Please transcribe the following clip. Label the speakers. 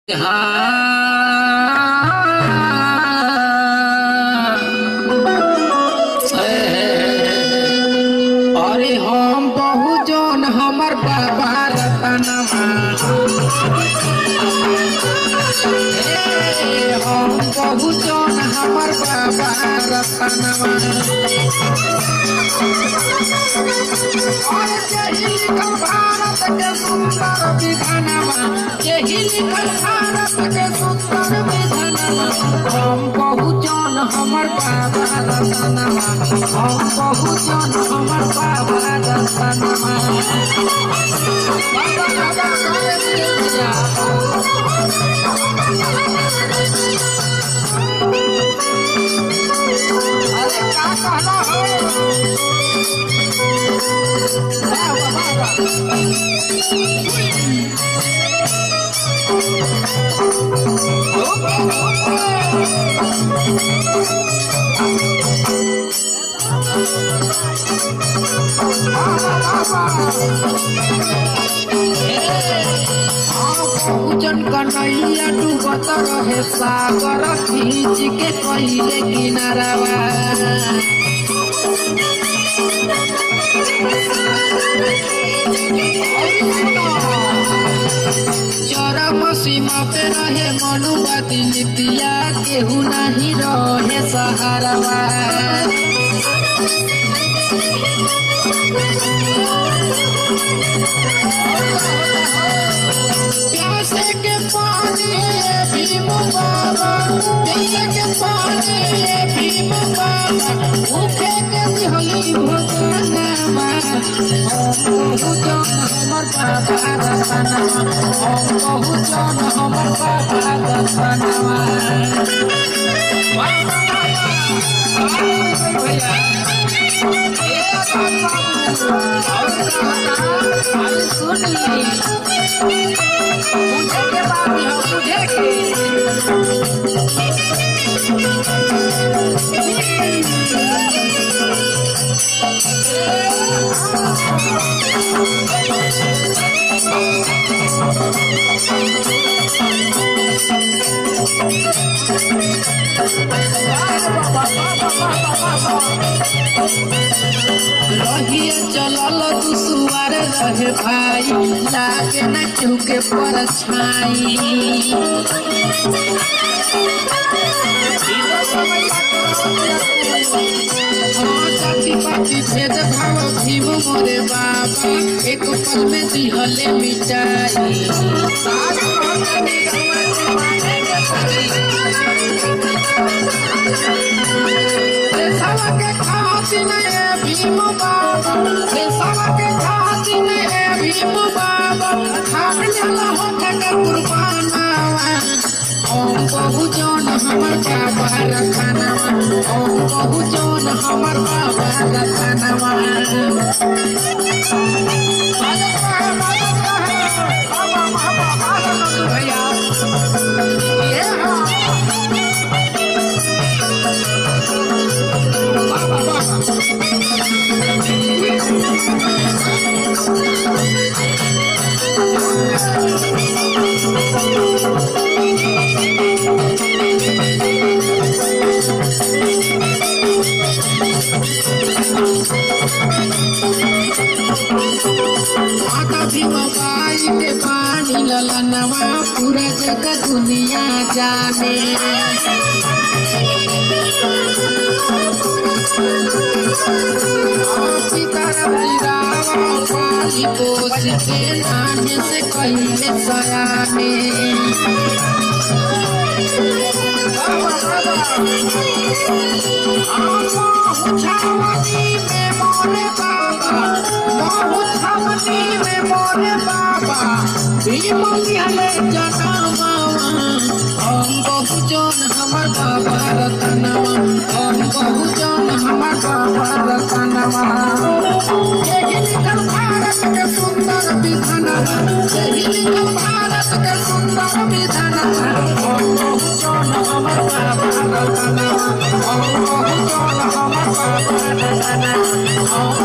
Speaker 1: अरे हम बहुजन हमर बाबा रतनमा हे हम बहुजन हमर बाबा रतनमा अरे यही लिखल भारत के सुंदर विधानमा यही लिखल भारत के सुंदर विधानमा हम बहुजन हमर बाबा रतनमा हम बहुजन हमर बाबा रतनमा बाबा बाबा करे दिया अरे का कहला हो बाबा बाबा पूजन कन्हैया डूबत रहे सागर खींच के कहिले किनारवा चरम सीमा पे रहे मनुवादी नीतिया केहू नहीं रहे सहारवा प्यासे के पानी ये भीम बाबा प्यासे के पानी ये भीम बाबा भूखे के दिहली भोजनमा बहुजन हमर बाबा रतनमा हम बहुजन हमर बाबा रतनमा सुन ली मुझे के बात है मुझे के रहिए चलल दुसुआर रहे भाई लागे न केहू के परछाई हाँ, जाति पाति भेद भाव भीम मोरे बाबा एक पल में दिहले मिटाई साथ रहते निगमन देशवा के खातिर ए भीम बाबा देशवा के खातिर ए भीम बाबा खान जाला होठ के कुर्बानावा ओम बहुजन हमर बाबा रखनवा ओम बहुजन हमर बाबा रखनवा भैया ये हाँ बाबा बाबा माता भी मोबाइल के पानी ललनवा पूरा जगत दुनिया जाने सीताराम गिरावा पाली पोस के नाने से कहिले सयाने छावनी में मोरे बाबा बहुत छावनी में मोरे बाबा भीम लिहले जनमावा हम बहुजन हमर बाबा रतनवा हम बहुजन हमर बाबा रतनवा यही लिखल भारत के सुंदर विधानवा यही लिखल भारत के सुंदर विधानवा हम बहुजन हमर बाबा रतनवा हम बहुजन हमर बाबा रतनवा हम